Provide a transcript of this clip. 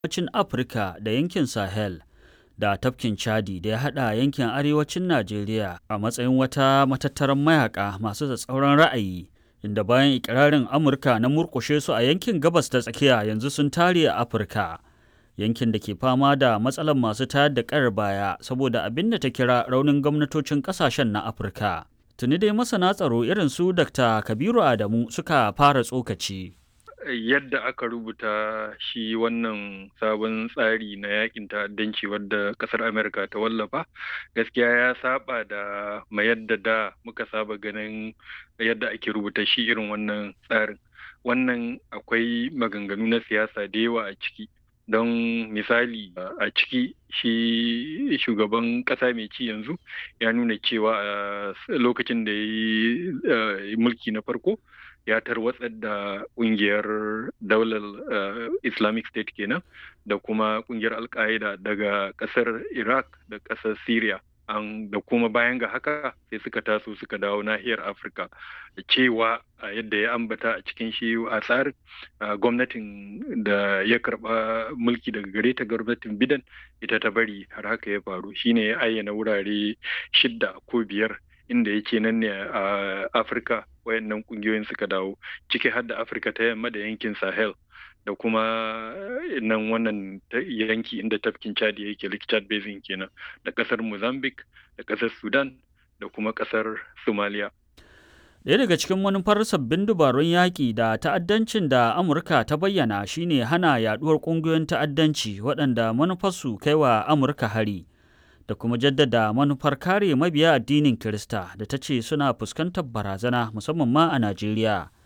arewacin Afirka da yankin Sahel da tafkin Chadi da ya haɗa yankin arewacin Najeriya a matsayin wata matattarar mayaka masu tsatsauran ra'ayi inda bayan ikirarin Amurka na murƙushe su a yankin gabas ta tsakiya yanzu sun tare a Afirka. Yankin da ke fama da matsalar masu tayar da ƙayar baya saboda abin da ta kira raunin gwamnatocin ƙasashen na Afirka. Tuni dai masana tsaro irin su Dr. Kabiru Adamu suka fara tsokaci. yadda aka rubuta shi wannan sabon tsari na yakin ta'addanci wadda kasar Amerika ta wallafa gaskiya ya saba da ma yadda da muka saba ganin yadda ake rubuta shi irin wannan tsarin wannan akwai maganganu na siyasa da yawa a ciki don misali a ciki shi shugaban kasa mai ci yanzu ya nuna cewa a lokacin da ya yi mulki na farko ya tarwatsar da kungiyar daular islamic state kenan da kuma kungiyar al-qaeda daga kasar iraq da kasar syria da kuma bayan ga haka sai suka taso suka dawo nahiyar afirka cewa a yadda ya ambata a cikin shi a tsarin gwamnatin da ya karba mulki daga gare ta gwamnatin bidan ita ta bari har haka ya faru shine ya ayyana wurare shidda ko biyar inda yake nan ne a afirka wayannan kungiyoyin suka dawo ciki har da afirka ta yamma da yankin sahel da kuma nan wannan yanki inda tafkin chadi yake lake chad basin kenan da kasar mozambique da kasar sudan da kuma kasar somalia Ɗaya daga cikin manufar sabbin dubarun yaƙi da ta'addancin da Amurka ta bayyana shine hana yaɗuwar ƙungiyoyin ta'addanci waɗanda manufarsu kai wa Amurka hari. da kuma jaddada manufar kare mabiya addinin Kirista da ta ce suna fuskantar barazana musamman ma a Najeriya.